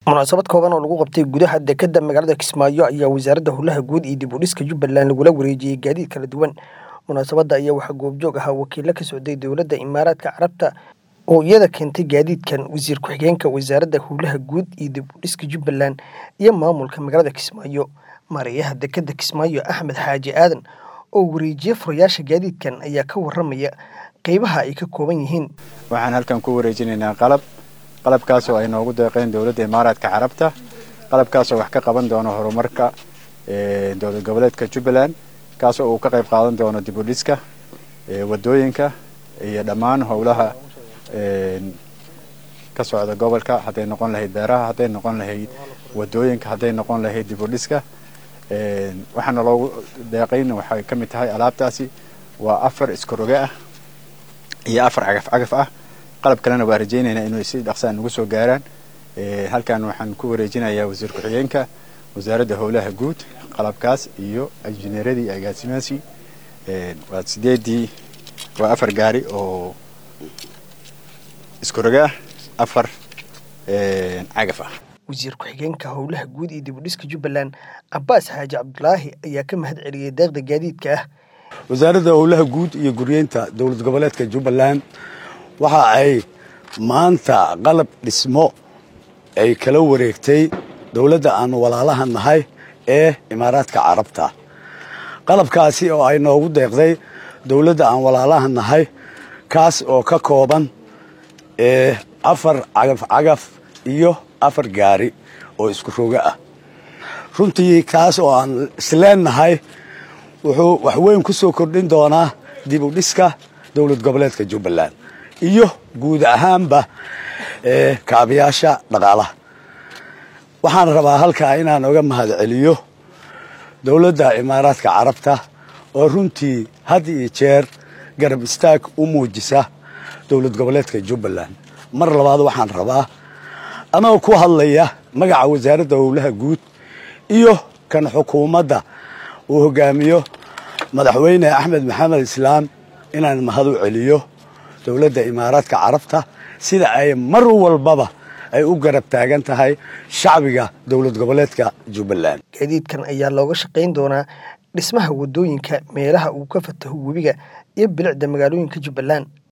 munaasabad kooban oo lagu qabtay gudaha dekedda magaalada kismaayo ayaa wasaaradda howlaha guud iyo dib u dhiska jubbaland lagula wareejiyey gaadiid kala duwan munaasabadda ayaa waxaa goobjoog ahaa wakiilo ka socday dowladda imaaraadka carabta oo iyada keentay gaadiidkan wasiir ku-xigeenka wasaaradda howlaha guud iyo dib u dhiska jubbaland iyo maamulka magaalada kismaayo mareeyaha dekedda kismaayo axmed xaaji aadan oo wareejiye furayaasha gaadiidkan ayaa ka waramaya qeybaha ay ka kooban yihiin waxaan halkan ku wareejinaynaa qalab qalabkaasoo ay noogu deeqeen dowladda imaaraadka carabta qalabkaasoo wax ka qaban doono horumarka dowlad goboleedka jubbaland kaasoo uu ka qayb qaadan doono dib u dhiska wadooyinka iyo dhammaan howlaha ka socda gobolka hadday noqon lahayd beeraha hadday noqon lahayd wadooyinka hadday noqon lahayd dib u dhiska waxaana loogu deeqayn waxay ka mid tahay alaabtaasi waa afar iskaroge ah iyo afar cagaf cagaf ah qalab kalena waa rajaynaynaa inuu si dhaqsaan ugu soo gaaraan halkan waxaan ku wareejinayaa wasiir ku-xigeenka wasaaradda howlaha guud qalabkaas iyo injineeradii iyo agaasimaasii waa sideedii waa afar gaari oo iskaroge ah afar cagaf ah wasiir ku-xigeenka howlaha guud iyo dib u dhiska jubbaland cabaas xaaji cabdulaahi ayaa ka mahad celiyey deeqda gaadiidka ah wasaaradda howlaha guud iyo guryeynta dowlad goboleedka jubbaland waxa ay maanta qalab dhismo ay kala wareegtay dowladda aan walaalaha nahay ee imaaraadka carabta qalabkaasi oo ay noogu deeqday dowladda aan walaalaha nahay kaas oo ka kooban afar cagaf cagaf iyo afar gaari oo isku roge ah runtii kaas oo aan isleennahay wuxuu wax weyn ku soo kordhin doonaa dib u dhiska dowlad goboleedka jubbaland iyo guud ahaanba kaabayaasha dhaqaalaha waxaan rabaa halkaa inaan oga mahad celiyo dowladda imaaraadka carabta oo runtii had iyo jeer garab istaag u muujisa dowlad goboleedka jubbaland mar labaad waxaan rabaa anagoo ku hadlaya magaca wasaaradda howlaha guud iyo kan xukuumadda uu hogaamiyo madaxweyne axmed maxamed islaam inaan mahad u celiyo dowladda imaaraadka carabta sida ay mar walbaba ay u garab taagan tahay shacbiga dowlad goboleedka jubbaland gaadiidkan ayaa looga shaqayn doonaa dhismaha wadooyinka meelaha uu ka fataho webiga iyo bilicda magaalooyinka jubbaland